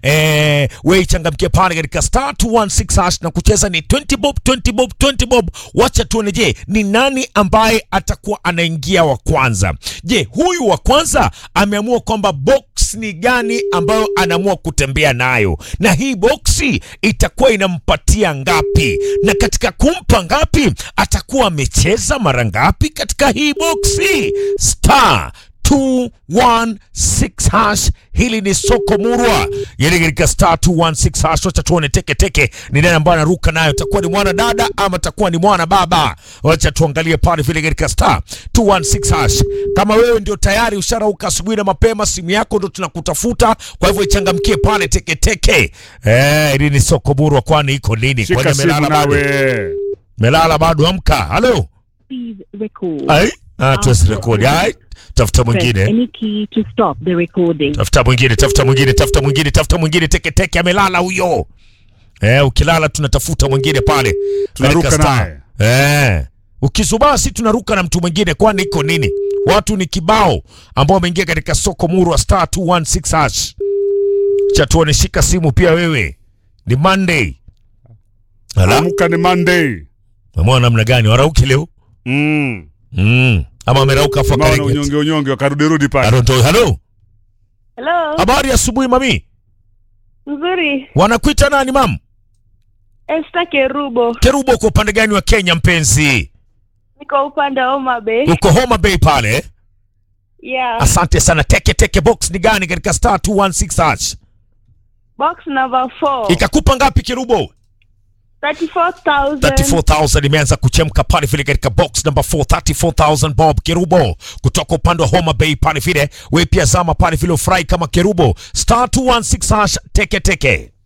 eh, we ichangamkie pale katika star 216 hash na kucheza ni 20 bob 20 bob 20 bob. Wacha tuone, je, ni nani ambaye atakuwa anaingia wa kwanza? Je, huyu wa kwanza ameamua kwamba box ni gani ambayo anaamua kutembea nayo, na hii boksi itakuwa inampatia ngapi, na katika kumpa ngapi atakuwa amecheza mara ngapi katika hii boksi star 216 hash. Hili ni soko murwa, yani katika star 216 hash. Wacha tuone teke teke ni nani ambaye anaruka nayo, takuwa ni mwana dada ama takuwa ni mwana baba? Wacha tuangalie pale vile katika star 216 hash. Kama wewe ndio tayari usharauka asubuhi na mapema, simu yako ndo tunakutafuta, kwa hivyo ichangamkie pale teke teke. Eh, hili ni soko murwa, kwani iko nini? Shika Kwani simu melala bado? nawe. Melala bado? Amka. Halo. Please record. Ai, ah, tuwezi rekodi. Ai, tafuta Press mwingine. any key to stop the recording. tafuta mwingine, tafuta mwingine, tafuta mwingine, tafuta mwingine. Teke teke amelala huyo. Eh, ukilala tunatafuta mwingine pale. Tunaruka Katika star. Eh. Ukizubaa si tunaruka na mtu mwingine kwani iko nini? Watu ni kibao ambao wameingia katika soko muru wa star 216 hash. Cha tuone, shika simu pia wewe. Ni Monday. Ala, Amka ni Monday. umeona namna gani warauki leo? Mm. Mm. Ama amerauka afu Maana akarege. unyonge unyonge wakarudi rudi pale. Aronto, hello. Hello, Habari ya asubuhi mami. nzuri. Wanakuita nani mam? Esther Kerubo, Kerubo, uko upande gani wa Kenya mpenzi? niko upande wa Homa Bay. Uko Homa Bay pale. Yeah, Asante sana. Teke teke box ni gani katika star 216 hash? box number 4. Ikakupa ngapi Kerubo? 34,000. 34000 imeanza kuchemka pale vile katika box number 4 34000 bob Kerubo kutoka upande wa Homa Bay pale vile. Wewe pia zama pale vile ufurahi kama Kerubo. Star 216 hash teke teke.